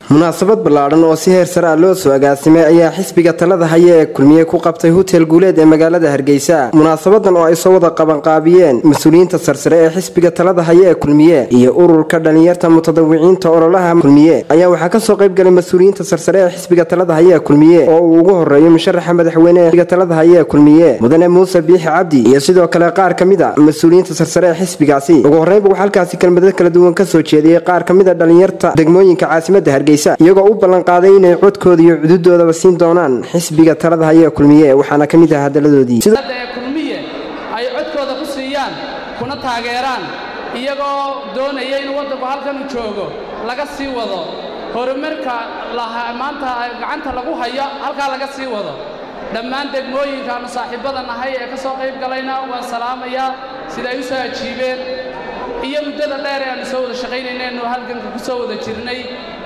munaasabad ballaadhan oo si heer sare ah loo soo agaasimay ayaa xisbiga talada haya ee kulmiye ku qabtay hotel guuleed ee magaalada hargeysa munaasabadan oo ay soo wada qabanqaabiyeen mas-uuliyiinta sarsare ee xisbiga talada haya ee kulmiye iyo ururka dhalinyarta mutadawiciinta ololaha kulmiye ayaa waxaa kasoo qaybgalay mas-uuliyiinta sarsare ee xisbiga talada haya ee kulmiye oo uu ugu horeeyo musharaxa madaxweyne ee xisbiga talada haya ee kulmiye mudane muuse biixi cabdi iyo sidoo kale qaar ka mid a mas-uuliyiinta sarsare ee xisbigaasi ugu horreynba waxaa halkaasi kelmadad kala duwan kasoo jeediyey qaar ka mid a dhalinyarta degmooyinka caasimada hargeysa iyagoo u ballanqaaday inay codkooda iyo cududoodaba siin doonaan xisbiga talada haya ee kulmiye waxaana ka mid ah hadaladoodii ee kulmiye ay codkooda ku siiyaan kuna taageeraan iyagoo doonaya inuu waddanku halkan u joogo laga sii wado horumarka maanta gacanta lagu hayo halkaa laga sii wado dhammaan degmooyinkaannu saaxiibbada nahay ee ka soo qayb galayna waan salaamayaa sida ay u soo ajiibeen iyo muddada dheer ee aannu soo wada shaqaynayneenu halganka ku soo wada jirnay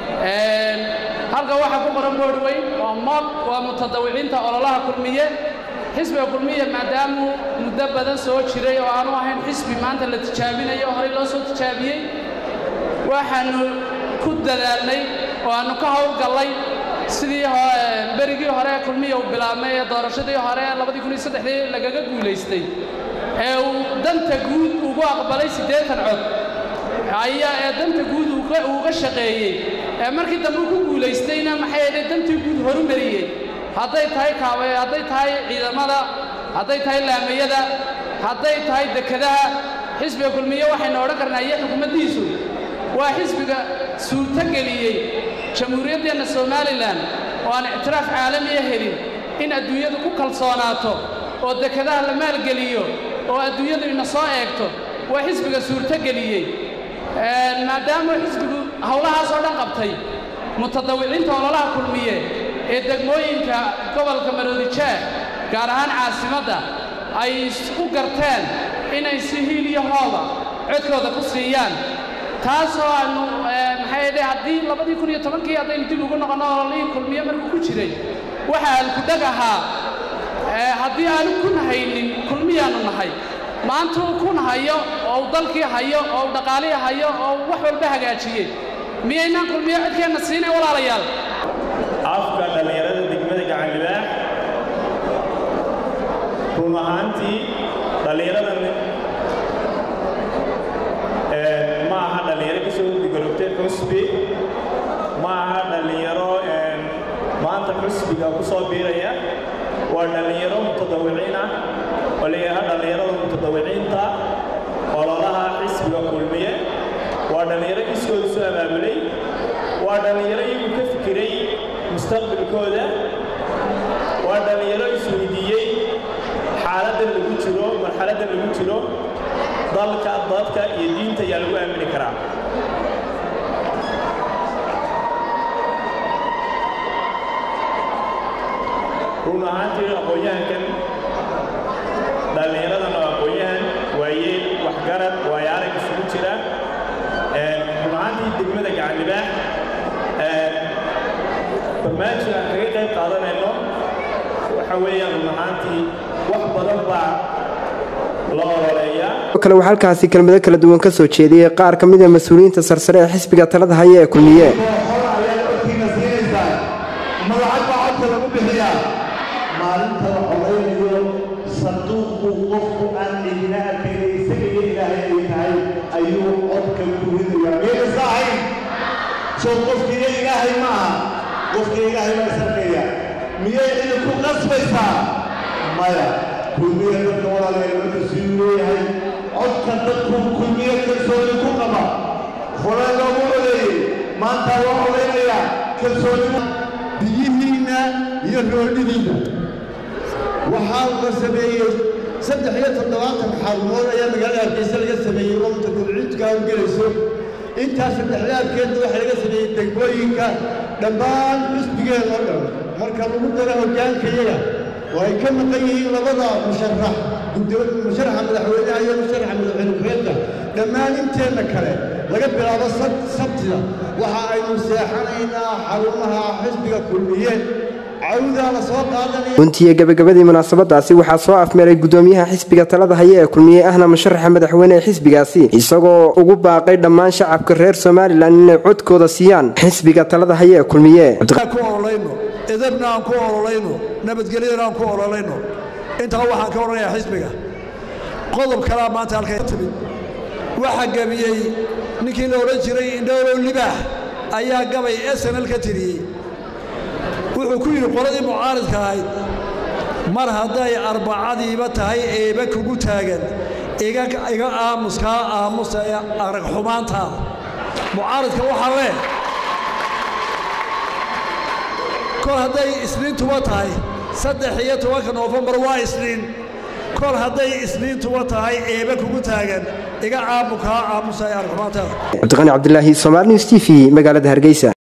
halkan waxaa ku qoran boodhweyn waa moog waa mutadawiciinta ololaha kulmiye xisbiga kulmiye maadaamuu muddo badan soo jiray oo aanu ahayn xisbi maanta la tijaabinayo oo horey loo soo tijaabiyey waxaannu ku dadaalnay oo aannu ka howlgallay sidii berigii hore kulmiya uu bilaabmay ee doorashadii hore labadii kun iyo saddexdii lagaga guulaystay ee uu danta guud ugu aqbalay siddeetan cod ayaa ee danta guud uuga shaqeeyey ee markii dambe ku guulaystayna maxay ahayd dantii guud horumariyey hadday tahay kaabe hadday tahay ciidamada hadday tahay laamayada hadday tahay dekedaha xisbiga kulmiye waxaynu odhan karnaa iyo xukuumaddiisu waa xisbiga suurtogeliyey jamhuuriyaddeenna somalilan oo aan ictiraaf caalamiya helin in adduunyadu ku kalsoonaato oo dekedaha la maalgeliyo oo adduunyadu ina soo eegto waa xisbiga suurtogeliyey maadaama xisbigu howlahaas oo dhan qabtay mutadawiciinta ololaha kulmiye ee degmooyinka gobolka maroodijeeh gaar ahaan caasimadda ay u garteen inay si hiil iyo hooba codkooda ku siiyaan taasoo aannu maxay dhe haddii labadii kun iyo tobankii haddaynu dib ugu noqonno ololihii kulmiye markuu ku jiray waxa aan ku dheg ahaa haddii aanu kun haynin kulmiyaannu nahay maanta uu kun hayo oo uu dalkii hayo oo uu dhaqaalihii hayo oo uu wax walba hagaajiyey miyaynaan kulmiyo codkeenna siinay walaalayaal afka dhallinyarada degmada gacanlibaax run ahaantii dhallinyaradan ma aha dhallinyaro ka soo digorogtay xusbi ma aha dhallinyaro maanta xusbiga ku soo biiraya waa dhallinyaro mutadawiciin ah oo layaha dhallinyarada mutadawiciinta ololaha xisbiga kulmiye waa dhallinyaro iskooda soo abaabulay waa dhallinyaro iyagu ka fikiray mustaqbalkooda waa dhallinyaro isweydiiyey xaaladdan lagu jiro marxaladdan lagu jiro dalka dadka iyo diinta ayaa lagu aamini karaa run ahaantii aqoon-yahankan dhallinyaradan oo aqoon-yahan waayeel waxgarad waayaarag isugu jira run ahaantii degmada gacanlibaax barnaamijka aan kaga qayb qaadanayno waxa weeyaan run ahaantii wax badan baa la ololeeyaa kale waxaa halkaasi kelmado kala duwan ka soo jeediyey qaar ka mid a mas-uuliyiinta sarsare ee xisbiga talada haya ee kulmiye maalinta la colaynayo sanduuqu qofku aan idina arkayna isaga iyo ilaahay ay tahay ayuu codka ku ridayaa miyaysa ahayn soo qofkiiyo ilaahay ma aha qofkiiyo ilaahay baa isarkaya miyay idinku qasbaysaa maya kulmiya dadka walaalayaal marka siduu leeyahay codka dadku kulmiya kalsooni ku qaba hore loogu codeeyey maanta loo codaynayaa kalsoonima biyihiinna iyo roodhidiinna waxaa la sameeyey saddex iyo toddobaatan xarumood ayaa magaalada hargeysa laga sameeyey oo mutadawiciintuka hawlgelayso intaas saddexdaadkeedna waxaa laga sameeyey degmooyinka dhammaan xusbigeen oo dhan marka lagu daro hoggaankayaga oo ay ka maqan yihiin labada musharax musharaxa madaxweynaha iyo musharaxa madaxweyne ku-xigeenka dhammaan inteenna kale laga bilaabo sabtida waxa aynu seexanaynaa xarumaha xisbiga kulmiye cawdaa la soo qaadanaya runtiiyo gabagabadii munaasabadaasi waxaa soo afmeeray gudoomiyaha xisbiga talada haya ee kulmiye ahna musharaxa madaxweyne ee xisbigaasi isagoo ugu baaqay dhammaan shacabka reer somalilan inay codkooda siiyaan xisbiga talada haya ee kulmiye ku ololayno edabna aan ku ololayno nabadgelyana aan ku ololayno intaa waxaan ka odhanayaa xisbiga qodob kalaa maanta halka timid waxaa gebiyey ninkii la odhan jiray indhowlow libaax ayaa gabay snl ka tiriyey wuxuu ku yidhi qoladii mucaaridka ahayd mar hadday arbacadiiba tahay eeba kugu taagan iga aamuskaa aamusa ee arag xumaantaada mucaaridka waxaa leh kol hadday isniintuba tahay saddex iyo tobanka noofembar waa isniin kol hadday isniintuba tahay eeba kugu taagan iga caamukaa aamusa ee arag xumaantaada cabdiqani cabdilaahi somaali news t v magaalada hargeysa